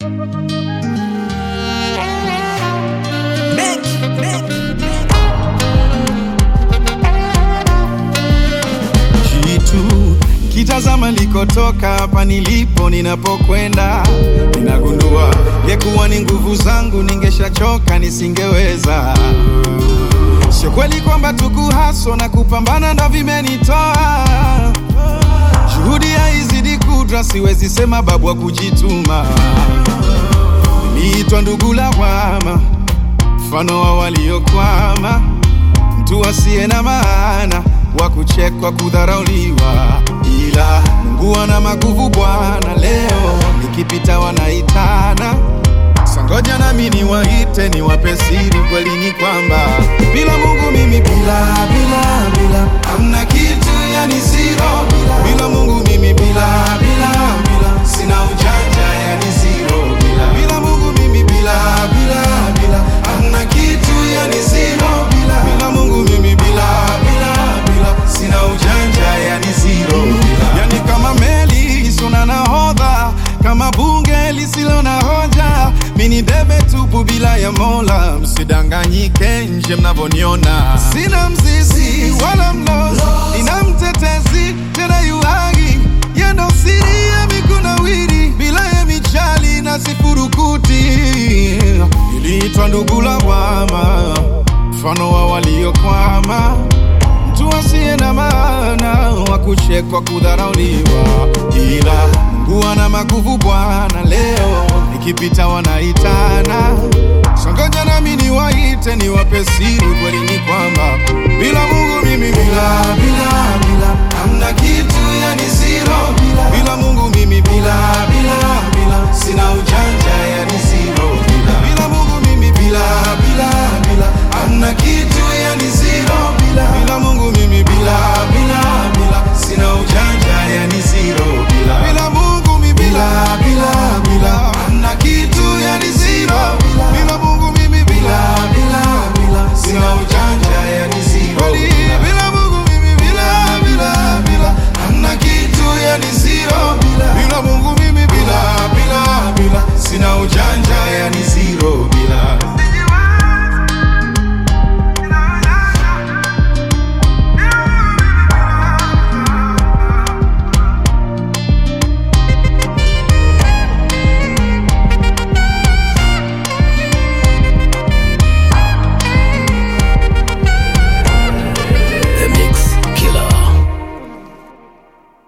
Jitu kitazama likotoka hapa nilipo, ninapokwenda ninagundua ngekuwa ni nguvu zangu ningeshachoka, nisingeweza. Sio kweli kwamba tukuhaso na kupambana ndo vimenitoa juhudi haizidi kudra, siwezi sema babu wa kujituma. Niliitwa ndugu lawama, mfano wa waliokwama, mtu asiye na maana, wa kuchekwa, kudharauliwa, ila Mungu ana maguvu Bwana. Leo nikipita wanaitana sangoja, nami niwaite, niwape siri. Kweli ni kwamba bila Mungu mimi bila bila bila hamna kitu, yani zero. Bila, bila Mungu mimi bila bila bila sina ujanja, yani zero. Bila, bila Mungu mimi bila bila bila hamna kitu, yani zero. Bila, bila Mungu mimi bila bila bila sina ujanja, yani zero. Bila, yani kama meli isiyo na nahodha, kama bunge lisilo na hoja, mini bebe tupu bila ya Mola. Msidanganyike nje mnavyoniona, sina mzizi wala mlozi, nina mtetezi tena yuhagi, yendo siri ya mikunawiri, bila ya michali na sifurukuti. Niliitwa ndugu lawama, mfano wa waliokwama mtu asiye na maana wa kuchekwa, kudharauliwa, ila Mungu ana maguvu Bwana. Leo nikipita wanaitana, songoja nami niwaite, niwape siri. Kweli ni kwamba bila Mungu mimi bila bila bila hamna kitu, yani zero. Bila, bila Mungu mimi bila bila bila sina uj